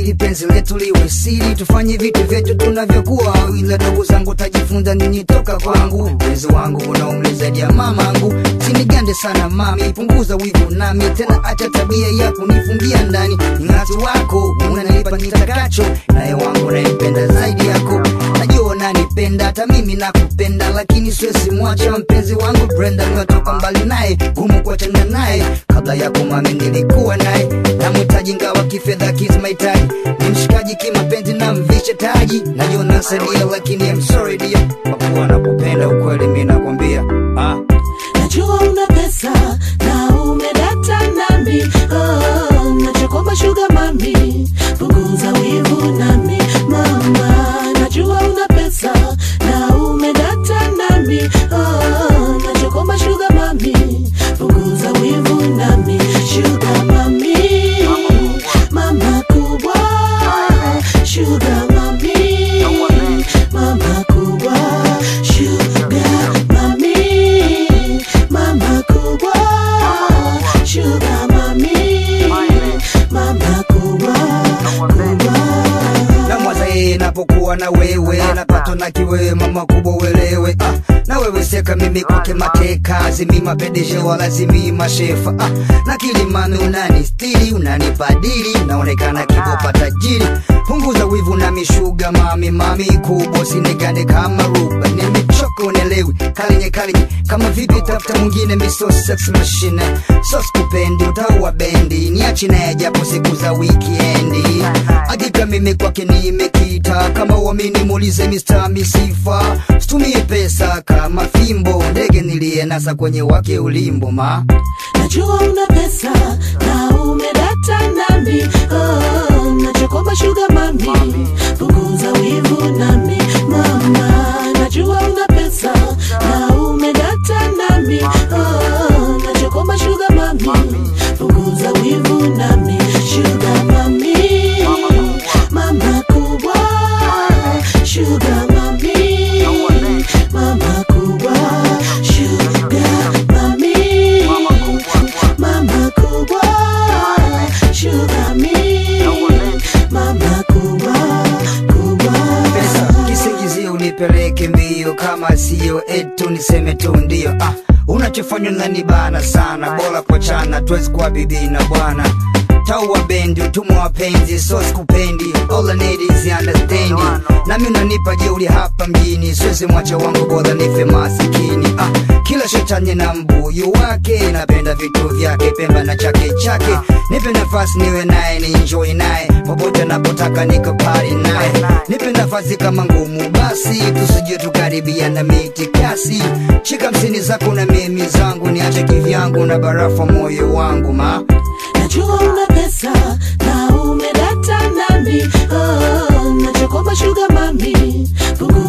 ili penzi letu liwe siri, tufanye vitu vyetu tunavyokuwa, ila dogo zangu tajifunza nini toka kwangu. Mpenzi wangu una umri zaidi ya mamangu, sinigande sana mami, punguza wivu nami tena, acha tabia ya kunifungia ndani. Ng'atu wako unanipa nitakacho, naye wangu naipenda zaidi yako. Najua unanipenda hata mimi nakupenda, lakini siwezi mwacha mpenzi wangu Brenda, nimetoka mbali naye, gumu kuachana naye. Kabla yako mami nilikuwa naye, namhitaji ngawa kifedha kizi mahitaji, ni mshikaji kimapenzi na mvishe taji. Najua nasaidia, lakini I'm sorry dear, kwa kuwa nakupenda ukweli, mimi nakwambia ah. Najua una pesa na umedata nami oh, nachokomba sugar mami, punguza wivu nami mama. Najua una pesa na umedata nami oh, nachokomba sugar mami, punguza wivu nami sugar mami, mama kubwa sugar mami, mama kubwa sugar mami, mama kubwa sugar mami, mama kubwa kubwa na mwaza yeye napokuwa na wewe napatwa na kiwewe mama kubwa uelewe ah, na wewe seka mimi kwake mateka zimima pedeshe wala zimima shefa ah, na kilimami unanistiri unanipadiri naonekana kibopa tajiri punguza wivu na mishuga mami mami kubwa sinigande kama ruba nimechoka unelewi kalinye kalinye kama vipi tafuta mwingine miso sex machine so skupendi utaua bendi niachi naye japo siku za wikiendi hakika mimi kwake nimekita kama uamini muulize Mr. Misifa situmie pesa kama fimbo ndege niliyenasa kwenye wake ulimbo ma Najua una pesa na umedata nami oh, nachokomba sugar mami, punguza wivu nami mama. Najua una pesa na umedata nami oh, nachokomba sugar mami, punguza wivu nami sugar mami, mama kubwa sugar mami, mama kubwa sugar mami, mama kubwa sugar mami, mama kubwa kubwa pesa kisingizio unipeleke mbio kama sio etu niseme tu ndio ah, unachofanya nanibana sana bora kuachana tuwezi kuwa bibi na bwana taua bendi utumwa wapenzi so sikupendi all I need is understanding nami unanipa jeuri hapa mjini siwezi mwacha wangu bora nife masikini ah, kila shetani na mbuyu wake napenda vitu vyake pemba na chake chake nipe nafasi niwe naye ni enjoy naye popote napotaka niko pari naye nipe nafasi kama ngumu basi tusije tukaribia na miti kasi shika msini zako na mimi zangu niache kivyangu na barafa moyo wangu ma Najua una pesa na umedata nami oh, nachokomba sugar mami, punguza